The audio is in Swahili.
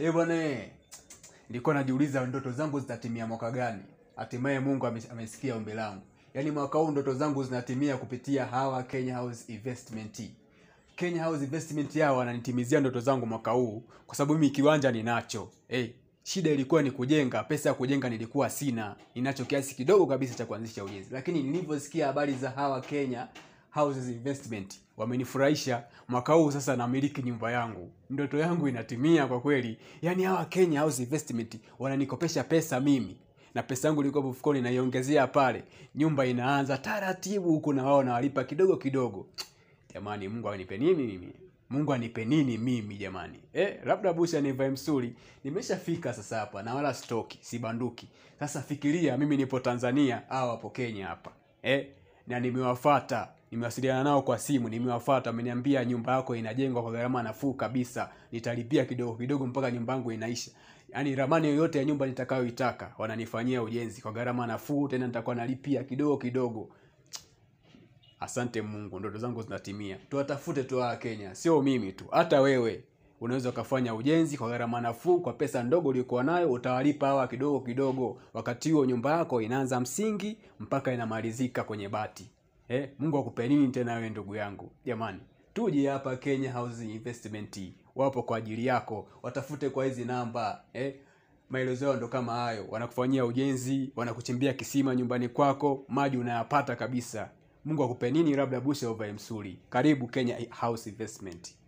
Eh bwana, eh. nilikuwa najiuliza ndoto zangu zitatimia mwaka gani. Hatimaye Mungu ame- amesikia ombi langu. Yaani mwaka huu ndoto zangu zinatimia kupitia hawa Kenya House Investment. Kenya House Investment yao wananitimizia ndoto zangu mwaka huu kwa sababu mimi kiwanja ninacho. Hey, shida ilikuwa ni kujenga, pesa ya kujenga nilikuwa sina. Ninacho kiasi kidogo kabisa cha kuanzisha ujenzi. Lakini nilivyosikia habari za hawa Kenya Houses Investment wamenifurahisha. Mwaka huu sasa namiliki nyumba yangu, ndoto yangu inatimia kwa kweli. Yaani hawa Kenya House Investment wananikopesha pesa mimi na pesa yangu ilikuwa mfukoni, naiongezea pale, nyumba inaanza taratibu huku, na wao nawalipa kidogo kidogo. Jamani, Mungu anipe nini mimi? Mungu anipe nini mimi jamani? Eh, labda busha nivae msuri. Nimeshafika sasa hapa na wala stoki, sibanduki. Sasa fikiria mimi nipo Tanzania, hao wapo Kenya hapa. Eh, na nimewafata, nimewasiliana nao kwa simu, nimewafata, wameniambia nyumba yako inajengwa kwa gharama nafuu kabisa. Nitalipia kidogo kidogo mpaka nyumba yangu inaisha. Yaani ramani yoyote ya nyumba nitakayoitaka wananifanyia ujenzi kwa gharama nafuu, tena nitakuwa nalipia kidogo kidogo. Asante Mungu, ndoto zangu zinatimia. Tuwatafute tu hawa Kenya, sio mimi tu, hata wewe unaweza ukafanya ujenzi kwa gharama nafuu, kwa pesa ndogo uliokuwa nayo, utawalipa hawa kidogo kidogo. Wakati huo nyumba yako inaanza msingi mpaka inamalizika kwenye bati. Eh, Mungu akupe nini tena wewe ndugu yangu? Jamani, tuje hapa Kenya Housing Investment, wapo kwa ajili yako, watafute kwa hizi namba eh. Maelezo yao ndo kama hayo, wanakufanyia ujenzi, wanakuchimbia kisima nyumbani kwako, maji unayapata kabisa. Mungu akupe nini, labda busha uvae msuri. Karibu Kenya House Investment.